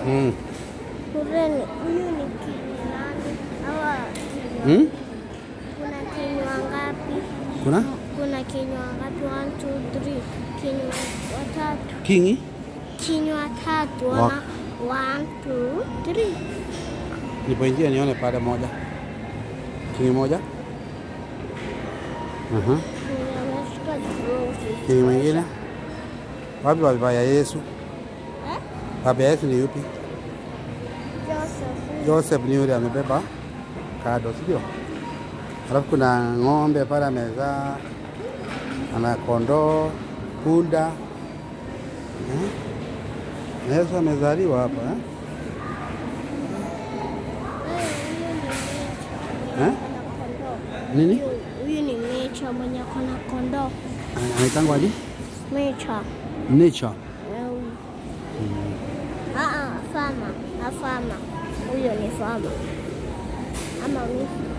Mm. Kureni, huyu ni kinywa nani? Hawa kinywa. Mm? Kuna kinywa ngapi? Kuna Kuna kinywa ngapi? One, two, three. Kinywa watatu. kingi Kinywa tatu. Wa- Wana one, two, three. nipoingia nione pale moja kingi moja Aha. Nimeshika drozi. kingi mwingine wapi baba ya Yesu Eh? baba ya Yesu ni yupi Joseph. Joseph ni yule amebeba kado sio alafu kuna ng'ombe pale amezaa ana kondoo punda eh? Na Yesu amezaliwa hapa eh? Eh? Nini? Huyu- Huyu ni Mecha mwenye kona kondoo. anaitangwa aje Mecha. nature Ah, ah, fama. Ah, fama. Huyo ni fama. Ama mimi.